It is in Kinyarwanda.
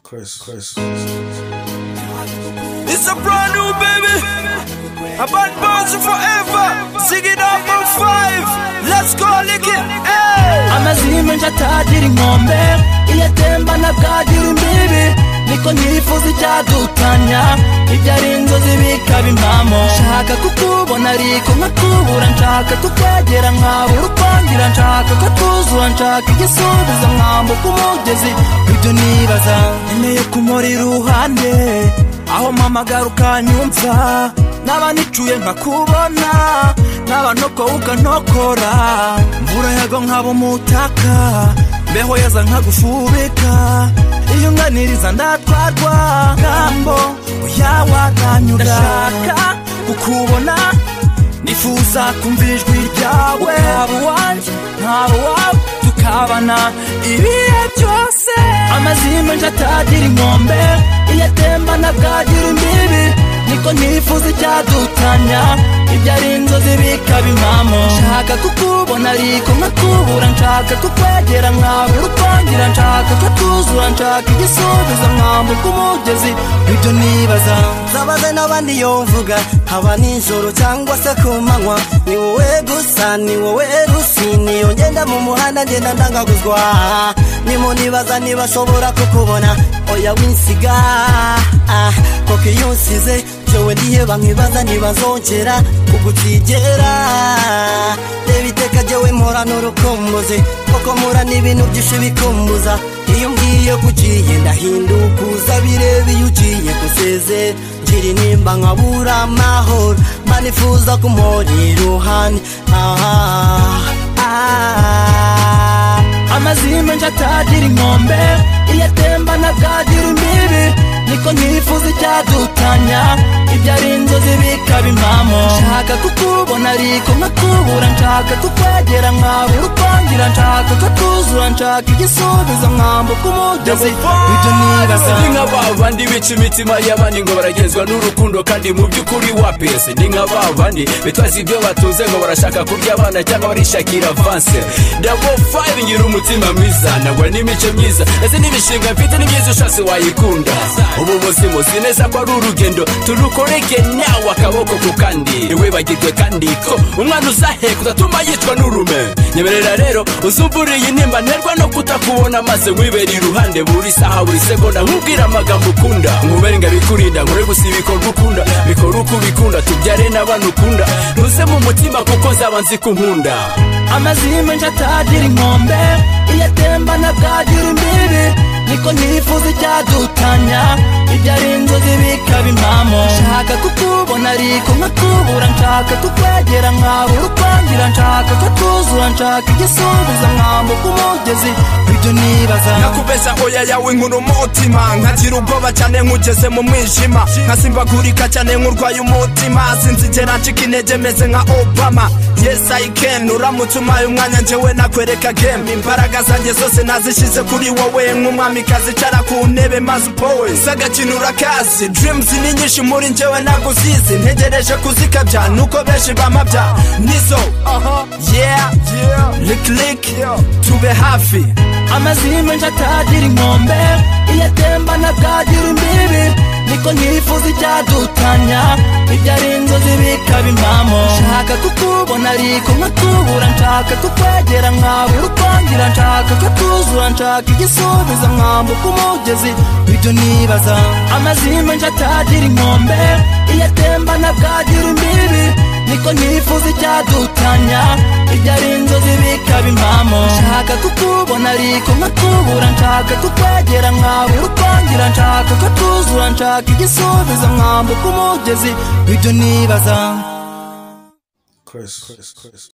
Chris, Chris. It's a brand new baby. A bad bouncer forever. Zig it up on five. Let's go lick it. Hey. amazimwe nje atagira inkombe iyo atembana bwagira imbibi niko nyifuza icyadutanya ibyo ari inzozi bikaba impamo nshaka kukubona ariko nkakubura nshaka kukwegera nkabura ukwangira nshaka katuzura nshaka igisubizo nkambuka umugezi ibyo nibaza nkeneye kumuri iruhande aho mpamagara ukanyumva naba nicuye nkakubona naba ntokowe ukanokora mvura yago nkaba umutaka mbeho yaza nkagufubika iyo unganiriza ndatwarwa ngambo uyawaganyura ndashaka kukubona nifuza kumva ijwi ryawe waba uwanjye ntaba uwawe tukabana ibihe byose amazimba nje atagira inkombe iyo atembana bwagira imbibi niko ntifuza icyadutanya ibyo ari inzozi bikaba impamo nshaka kukubona ariko nkakubura nshaka kukwegera nkabura ukwangira nshaka katuzura nshaka igisubizo nkambuka umugezi ibyo nibaza zabaze n'abandi yomvuga haba nijoro cyangwa se ku manywa ni wowe gusa ni wowe rusini ngenda mu muhanda ngenda ndangaguzwa nimunibaza niba ashobora kukubona oya winsiga ah, koko iyo unsize jowe ndiheba nkibaza ntibazongera kugutigera reba iteka jowe mpora n'urukumbuzi koko mpura n'ibintu byinshi bikumbuza iyo ngiye kugiye ndahindukuza bireba iyo ugiye guseze ngira nimba nkabura amahoro manifuza kumuhora iruhande aha ah, amazimba nje atagira inkombe iyo atembana bwagira imbibi niko ntifuza icyadutanya ibyo ari inzozi bikaba impamo nshaka kukubona ariko nkakubura nshaka kukwegera nkabura ukwangira nshaka katuzura nshaka igisubizo nkambuka umugezi ibyo nibaza Ndi nka ba bandi bica imitima y'abandi ngo baragezwa n'urukundo kandi mu by'ukuri wa pese ni nka ba bandi bitwaza ibyo batunze ngo barashaka kurya abana cyangwa barishakira avanse dabo fayive ngira umutima mwiza nawe n'imico myiza ndetse n'imishinga mfite ni myiza ushatse wayikunda ubu buzima uzi neza ko ari urugendo turukoreke nawe akaboko ku kandi ntiwibagirwe kandi ko umwana uzaheka udatuma yicwa n'urume nyemerera rero uzumburiye intimba nterwa no kutakubona maze nkwibera iruhande buri saha buri segonda nkubwira amagambo ukunda nkubere ngo abikurinda nkore gusa ibikorwa ukunda bikore uko ubikunda tubyare n'abantu ukunda ntuze mu mutima kuko nzaba nzi ko unkunda amazimba nje atagira inkombe iyo atembana bwagira imbibi niko ntifuza icyadutanya ibyo ari inzozi bikaba impamo nshaka kukubona ariko nkakubura nshaka kukwegera nkabura ukwangira nshaka katuzura nshaka igisubizo nkambuka umugezi ibyo nibaza nakubeza hoya yawe nkuru umutima nkagira ubwoba cyane nkugeze mu mwijima nkasimbagurika cyane nkurwaye umutima sinzigera ncika intege meze nka obama yes i can uramutse umpaye umwanya njyewe nakwereka game imbaraga zanjye zose nazishyize kuri wowe nk'umwamikazi icara ku ntebe maze upowe z'agakino urakazi dreams ni nyinshi muri njyewe ntabwo uzizi ntegereje kuzikabya nuko benshi bamabya nizo yeah lick lick tube hafi amazimba nje atagira inkombe iyo atembana bwagira imbibi niko ntifuza icyadutanya ibyo ari inzozi bikaba impamo nshaka kukubona ariko nkakubura nshaka kukwegera nkabura ukwangira nshaka katuzura nshaka igisubizo nkambuka umugezi ibyo nibaza amazimba nje atagira inkombe iyo atembana bwagira imbibi niko ntifuza icyadutanya ibyo ari inzozi bikaba impamo nshaka kukubona ariko nkakubura nshaka kukwegera nkabura ukwangira nshaka katuzura nshaka igisubizo nkambuka umugezi ibyo nibaza Chris, Chris, Chris.